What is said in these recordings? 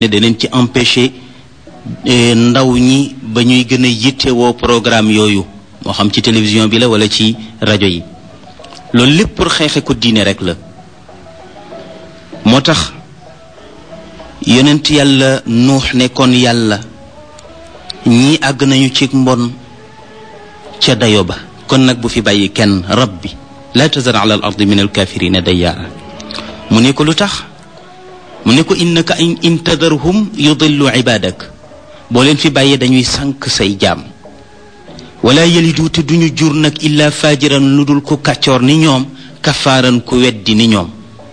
daneen ci empêcher ndaw ñi ba ñuy gën a yittewoo programme yooyu moo xam ci télévision bi la wala ci rajo yi loolu lépp pour xeexe ko diine rek la moo tax yonent yàlla nuux ne kon yàlla ñii àgg nañu ci mbon ca dayo ba kon nag bu fi bàyyi kenn rabbi laa tazar ala al ardi min alkafirina dayyaara mu ne ko lu tax mu ne ko innaka in tadarhum yudillu ibadak boo leen fi bàyyee dañuy sànk say jaam wala yalidu te duñu jur nag illa fajiran lu dul ku kàccoor ni ñoom kafaaran ku weddi ni ñoom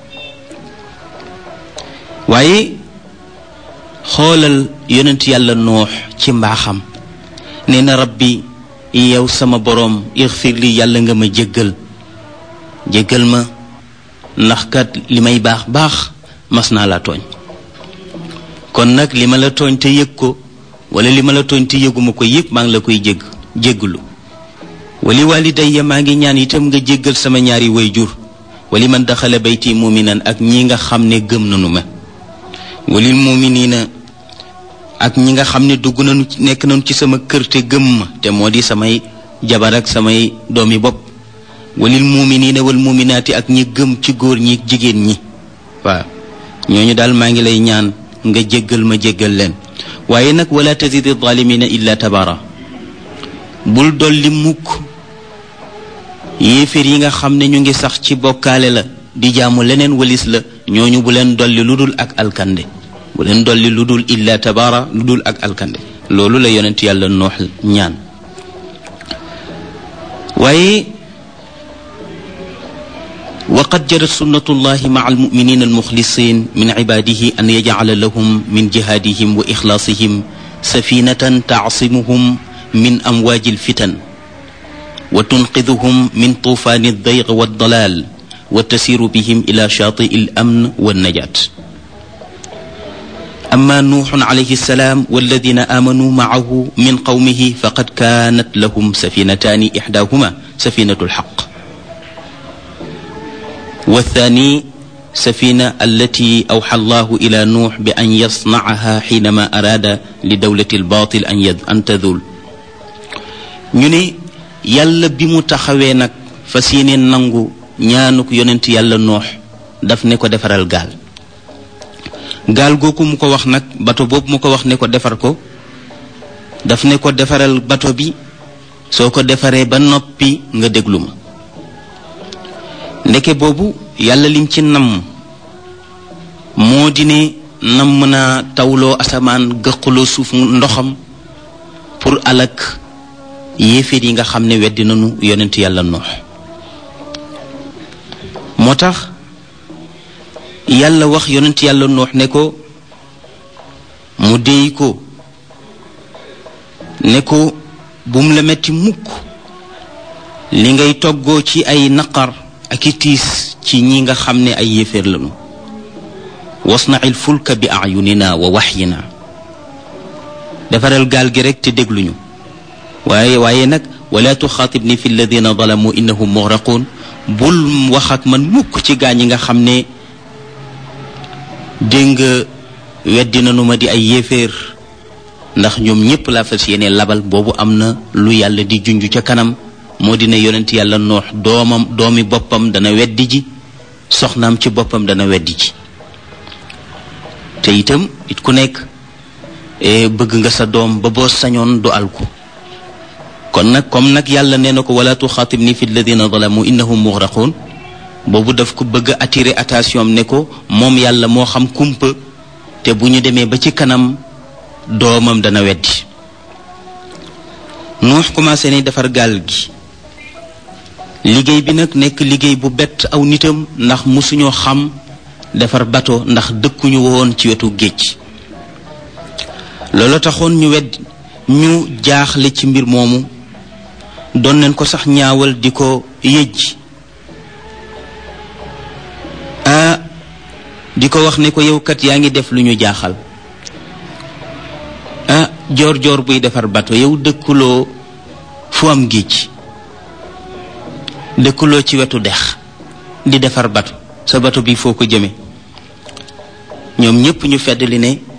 waaye xoolal yonent yàlla noox ci mbaaxam nee na rabbi yow sama boroom ixfir li yàlla nga ma jéggal jéggal ma ndax kat li may baax baax mas naa la tooñ kon nag li ma la tooñ te yëg ko wala li ma la tooñ te yëguma ko yëpp maa ngi la koy jégg jégglu wali walidayya maa ngi ñaan itam nga jéggal sama ñaari wayjur wali man daxala bayti muminan ak ñi nga xam ne gëm nanu ma walil muminina ak ñi nga xam ne dugg nañu nekk nañu ci sama kër te gëm ma te moo di samay jabar ak samay doomi bopp walil muminina wal muminaati ak ñi gëm ci góor ñi jigéen ñi waaw ñooñu daal maa ngi lay ñaan nga jéggal ma jéggal leen waaye nag wala tazidi zalimina illa tabara bul dolli mukk yéeféer yi nga xam ne ñu ngi sax ci bokkaale la di jaamu leneen walis la ñooñu bu leen dolli lu dul ak alkande bu leen dolli lu dul illa tabara lu dul ak alkande loolu la yonent yàlla noox ñaan waaye وقد جرت سنة الله مع المؤمنين المخلصين من عباده أن يجعل لهم من جهادهم وإخلاصهم سفينة تعصمهم من أمواج الفتن وتنقذهم من طوفان الضيق والضلال وتسير بهم إلى شاطئ الأمن والنجاة أما نوح عليه السلام والذين آمنوا معه من قومه فقد كانت لهم سفينتان إحداهما سفينة الحق والثاني سفينة التي أوحى الله إلى نوح بأن يصنعها حينما أراد لدولة الباطل أن يد أن تذول ñu ne yàlla bi mu taxawee nag fas yéene nangu ñaanuk yonent yàlla noox daf ne ko defaral gaal gaal googu mu ko wax nag bato boobu mu ko wax ne ko defar ko daf ne ko defaral bato bi soo ko defaree ba noppi nga déglu ma ndeke boobu yàlla lim ci namm moo di ne namm naa tawloo asamaan gëqaloo suuf ndoxam pour alak yéeféer yi nga xam ne weddi nañu yonent yàlla noox moo tax yàlla wax yonent yàlla noox ne ko mu déy ko ne ko bum la metti mukk li ngay toggoo ci ay naqar ak i tiis ci ñi nga xam ne ay yéeféer lañu wasnail fulka bi ayunina wa waxyina defaral gaal gi rek te dégluñu waaye waaye nag wala tuxaatib ni fi alladina zalamu innahum mugraqun bul wax ak man mukk ci gaa ñi nga xam ne dégg nga weddi nanu ma di ay yéeféer ndax ñoom ñépp laa fas yéene labal boobu am na lu yàlla di junj ca kanam moo dina yonent yàlla noox doomam doomi boppam dana weddi ji soxnaam ci boppam dana weddi ji te itam it ku nekk bëgg nga sa doom ba boo sañoon du alku kon nag comme nag yàlla nee na ko wala tuxaatib ni fi alladina zalamu innahum mugraqun boobu daf ko bëgg a attirer attention ne ko moom yàlla moo xam kumpa te bu ñu demee ba ci kanam doomam dana weddi nuux commencé ne defar gaal gi liggéey bi nag nekk liggéey bu bett aw nitam ndax musuñoo xam defar bato ndax dëkkuñu woon ci wetu géej loolu taxoon ñu wedd ñu jaaxle ci mbir moomu doon nañ ko sax ñaawal di ko yëj ah di ko wax ne ko yow kat yaa ngi def lu ñu jaaxal ah joor joor buy defar bato yow dëkkuloo fu am géej dëkkuloo ci wetu dex di defar bato sa bato bi foo ko jëme ñoom ñépp ñu fedd li ne